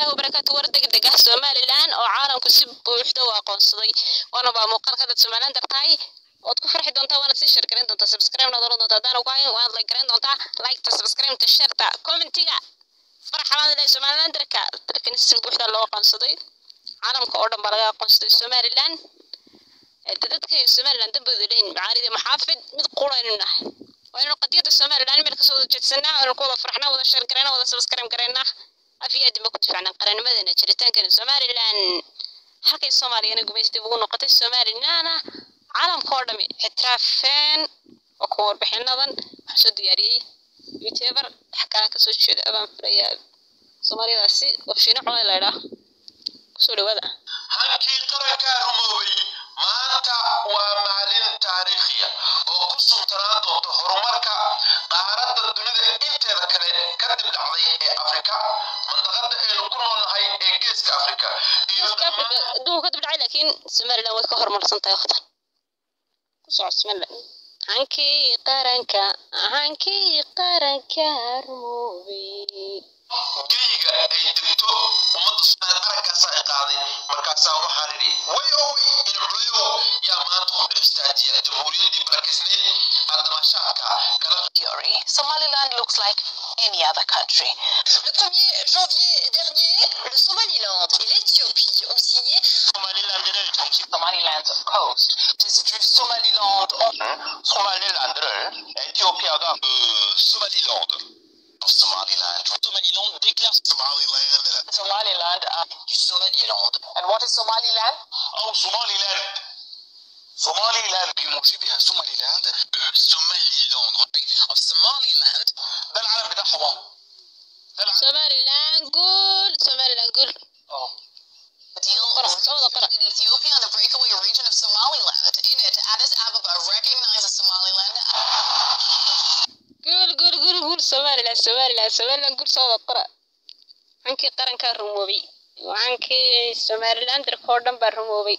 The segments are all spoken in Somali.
الله وبركاته وردك دقة سوماليلان oo caalamku si buuxda u aqoonsaday waana baa muuqaalka dad Soomaaliland dartahay ood ku farxi doontaa waana sii share gareyn doontaa subscribe na dooran doontaa hadaan ugu hayn waad like gareyn doontaa like ta subscribe ta share ta commentiga farxalaan ilaa Soomaaliland darka darkan si buuxda loo aqoonsaday caalamka oo dhan baa laga aqoonsaday Soomaaliland dadka Soomaaliland dambooda leeyin macaarida maxaafid mid quraynu nahay waynu qadiyada Soomaaliland meel ka soo jeedsanaa oo ku wada farxnaa wada share gareynaa wada subscribe gareynaa afiyad ma ku tifacnaa qarannimadana jiritaankan Soomaaliland halkay Soomaaliyana gumaysatay ugu noqotay Soomaaliland caalamka oo dhami ixtiraafeen oo ku warbixinadan waxaa soo diyaariyey youtuber xakaa ka soo jeeda abaan filayaa Soomaaliyadaasi wabshiino cunay la idhaa kusoo dhawaada hankii qarankaa rumoobay maanta waa maalin taariikhiya oo ku suntanaan doonta horumarka qaaradda dunida inteeda kale ka dib dhacday ee afrika mandaqada aynu ku noolnahay ee geeska afrika iyo Geeska Afrika adduunka ka dib dhacay laakiin Somaliland way ka horumarsan tahay waqtan ku soco Somaliland hankii qaranka hankii qaranka rumoobay geyga ay degto ummadda soomaaliya araggaasa ay qaaday markaasaa waxaan idhi way owey in culayow yaa maanta u dhex istaajiya jamhuuriyaddii barakeysnayd haddamaashaadka kala theory, Somaliland looks like any other country. Le 1er janvier dernier, le Somaliland et l'Éthiopie ont signé Somaliland's coast. 주 소말리랜드 소말리랜드를 에티오피아가 그 소말리랜드 소말리랜드 소말리랜드 déclare Somaliland Somaliland uh, du Somaliland and what is Somaliland? أو Somaliland Somaliland بموجبها Somaliland Somaliland of Somaliland ده العلم بتاعهم ده العلم Somaliland قول Somaliland قول a deal Qara, reached soo wada qara. between Ethiopia and the breakaway region of Somaliland. In it, Addis Ababa recognizes Somaliland قول قول قول قول Somaliland Somaliland Somaliland قول soo wada qora hankii qarankaa rumoobay hankii Somaliland darkoo dhan baa rumoobay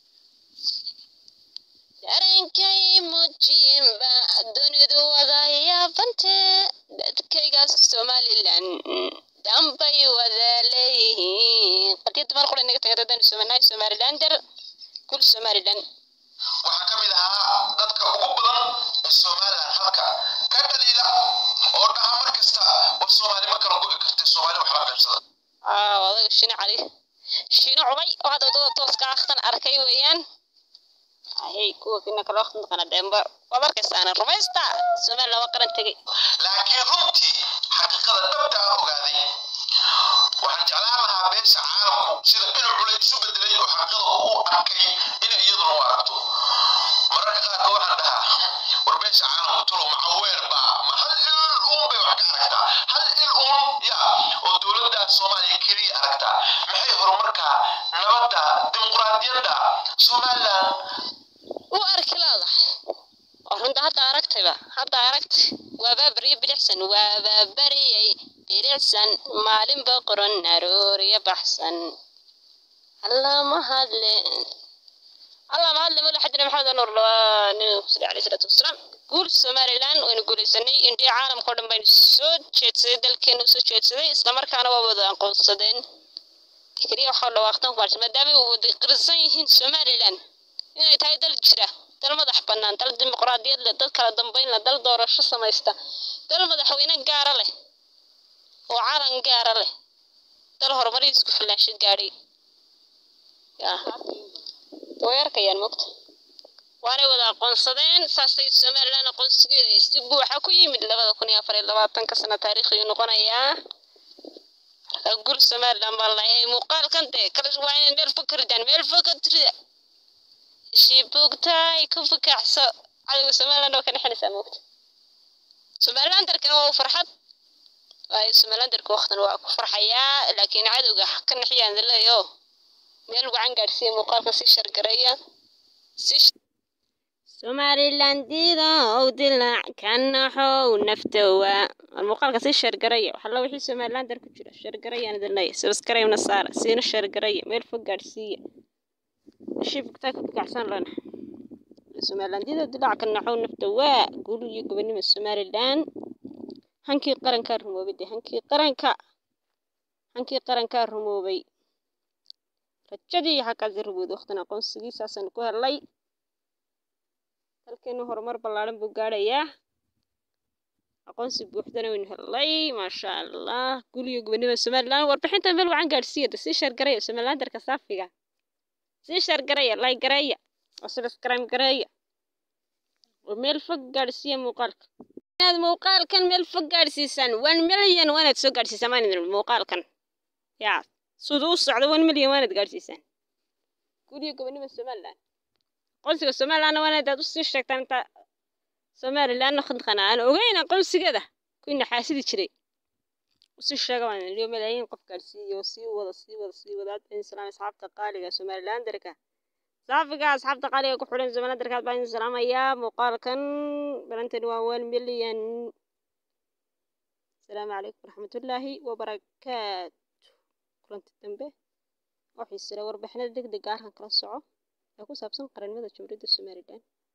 darankay muujiyinba dunidu wada yaabante dadkaygaas Somaliland dambay wada leeyihiin qadiyada mar qura inaga tagay dadaan Somaliland Somalilander kul Somaliland waxaa ka mid ahaa dadka ugu badan ee somalilan halka ka dhaliila oo dhaha mar kasta war soomaali ma kala go'i kartee soomaali wax la qaybsada aa odaga shino cali shino cumay oo hadda wadada tooska akhtan arkay weeyaan ayay kuwa kina kala waqti naqana demba waad arkaysaana rumaysta somaliland waa qaran tegay laakiin runtii xaqiiqada dhabta ah ogaaday waxaan jeclaan lahaa beesha caalamku sida inuu culay isu bedelay oo xaqiiqada u arkay inay iyaduna u aragto mararka qaarka waxaan dhahaa war beesha caalamku tulo macaweer baa ma hal il uun bay wax ka aragtaa hal il uun ya oo dowladda soomaaliya keliya aragtaa maxay horumarka nabadda dimuqraadiyadda somaliland u arki leedahay oo runta hadda aragtayba hadda aragtay waabaa baryo bilicsan waabaa bariyay bilicsan maalinba qoran arooriya baxsan allah ma hadle allah ma hadle mala xadina maxamed nuur lawaa nabiga ku salli alayhi salaatu wasalaam guul somaliland waynu guulaysanay indhiya caalamka oo dhan baynu soo jeedsaday dalkeenu soo jeedsaday islamarkaana waa wada aqoonsadeen keliya waxaa dhawaaqtan ku baarsan maadaama ay wada qirsan yihiin somaliland inay tahay dal jira dal madax bannaan dal dimuqraadiyad leh dal kala dambayn leh dal doorasho samaysta dal madaxweyne gaara leh oo calan gaara leh dal horumarii isku filaansho gaadhay yaa way arkayaan mogta waanay wada aqoonsadeen saasay somaliland aqoonsigeedii si buuxa ku yimid labada kun iyo afar iyo labaatanka sano taariikhiyuu noqonayaa marka guul somaliland baa layahay muuqaalkan dee kala waa inay meel fog ka ridaan meel fog ka tirida shibugtaay ku fikacso cadowga somaliland oo ka dhexinaysaa moogta somalilandarkana waa u farxad waayo somalilandarka waqtan waa ku farxayaa laakiin cadowga ka nexiyaan leeyo meel wacan gaadhsiiya muuqaalka si shargareeya si somalilandida ow dilaac ka naxow naftowa muuqaalka si shargareeya waxalla wixii somalilandar ku jira shargarayaan idin leeyahay subscribe-na saara siina shargareeya meel fog gaadhsiiya shibugtaa ku fikacsan lana somalilandida dilaac ka naxow nafta waa guul iyo gobonimo somaliland hankii qaranka rumoobide hankii qaranka hankii qarankaa rumoobay rajadii xaggaasi rumowday waqtan aqoonsigiisaasaan ku helay dalkeenu horumar ballaaran buu gaadhayaa aqoonsi buuxdana waynu helay maasha allah guliyo gobonimada somalilan warbixinta meel wacan gaadhsiiya de sii sheergareeya somalilandarka saafiga sii sheergareeya like gareeya oo subscribe gareeya oo meel fog gaadhsiiya muuqaalka inaad muuqaalkan meel fog gaadhsiisaan one million waanaad soo gaadhsiisaan maan idin muuqaalkan yaa siduu u socdo one million waanaad gaadhsiisaan guliyo gobonimada somalilan aqoonsiga somalilandna waanaad aad usii sheegtaan inta somalilandna khadqana aan ogeyn aqoonsigeeda kuwii naxaasidi jiray usii sheega waan liyo malaayiin qof gaadhsiiyo sii wada sii wada sii wada aad salaam asxaabta qaaliga somalilandarka saafiga asxaabta qaaliga ku xidhan somalilandarka baan idin salaamayaa muuqaalkan balantani waa one million asalaamu calaykum waraxmatullaahi wabarakaatu kulanti dambe oo xiisira warbixinada deg dega arkan kala soco ee ku saabsan qarannimada jamhuuriyadda somalilan